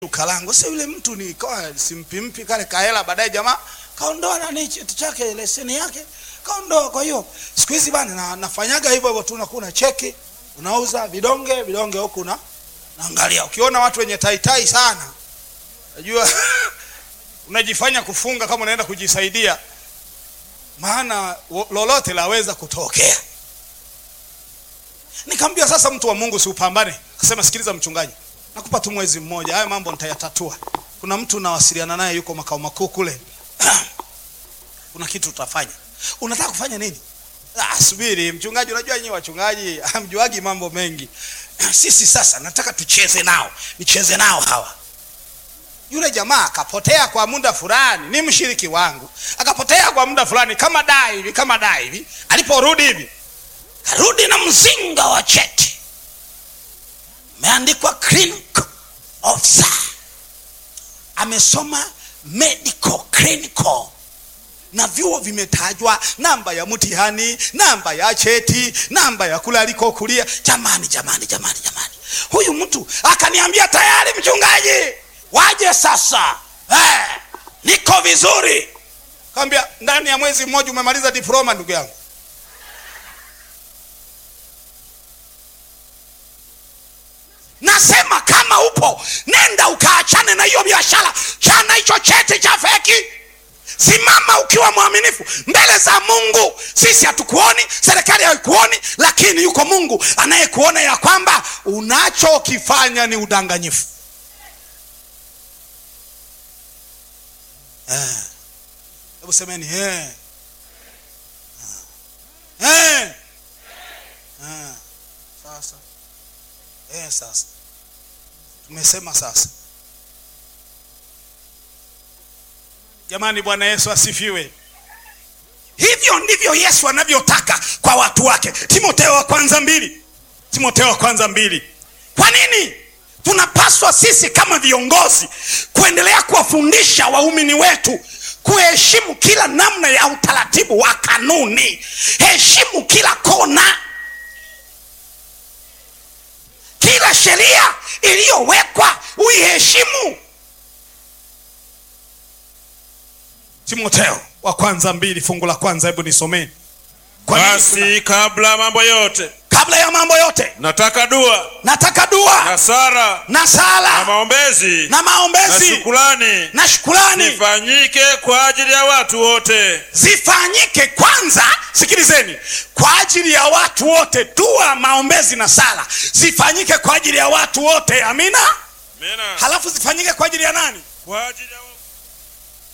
duka langu. Sasa yule mtu nikawa simpimpi kale kahela, baadaye jamaa kaondoa nani cheti chake, leseni yake kaondoa. Kwa hiyo siku hizi bana na, nafanyaga hivyo hivyo tu, nakuna cheki unauza vidonge vidonge huku na naangalia, ukiona watu wenye taitai sana, najua unajifanya kufunga kama unaenda kujisaidia, maana lolote laweza kutokea. Nikamwambia sasa, mtu wa Mungu, si upambane. Akasema, sikiliza mchungaji, nakupa tu mwezi mmoja, haya mambo nitayatatua. Kuna mtu nawasiliana naye yuko makao makuu kule kuna kitu tutafanya. Unataka kufanya nini? Ah, subiri mchungaji, unajua nyinyi wachungaji hamjuagi mambo mengi. Sisi sasa nataka tucheze nao, nicheze nao hawa. Yule jamaa akapotea kwa muda fulani, ni mshiriki wangu, akapotea kwa muda fulani, kama dai hivi, kama dai hivi. Aliporudi hivi, karudi na mzinga wa cheti, umeandikwa clinical officer, amesoma medical clinical na vyuo vimetajwa, namba ya mtihani, namba ya cheti, namba ya kule alikokulia. Jamani, jamani, jamani, jamani, huyu mtu akaniambia tayari, mchungaji, waje sasa. Eh, niko vizuri. Kaambia ndani ya mwezi mmoja umemaliza diploma, ndugu yangu. Nasema kama upo, nenda ukaachane na hiyo biashara, chana hicho cheti cha feki Simama ukiwa mwaminifu mbele za Mungu. Sisi hatukuoni, serikali haikuoni, lakini yuko Mungu anayekuona ya kwamba unachokifanya ni udanganyifu. Hebu eh, semeni eh. Eh. Eh. Sasa eh, sasa tumesema sasa Jamani, Bwana Yesu asifiwe. Hivyo ndivyo Yesu anavyotaka kwa watu wake. Timotheo wa kwanza mbili, Timotheo wa kwanza mbili. Kwa nini tunapaswa sisi kama viongozi kuendelea kuwafundisha waumini wetu kuheshimu kila namna ya utaratibu wa kanuni? Heshimu kila kona, kila sheria iliyowekwa uiheshimu. Timotheo wa kwanza mbili fungu la kwanza, hebu nisomeni. Basi kabla mambo yote, Kabla ya mambo yote, nataka dua nataka dua na sala na na sala maombezi na na maombezi shukrani na shukurani zifanyike kwa ajili ya watu wote, zifanyike kwanza. Sikilizeni, kwa ajili ya watu wote. Dua, maombezi na sala zifanyike kwa ajili ya watu wote. Amina. Amina. Halafu zifanyike kwa ajili ya nani? Kwa ajili ya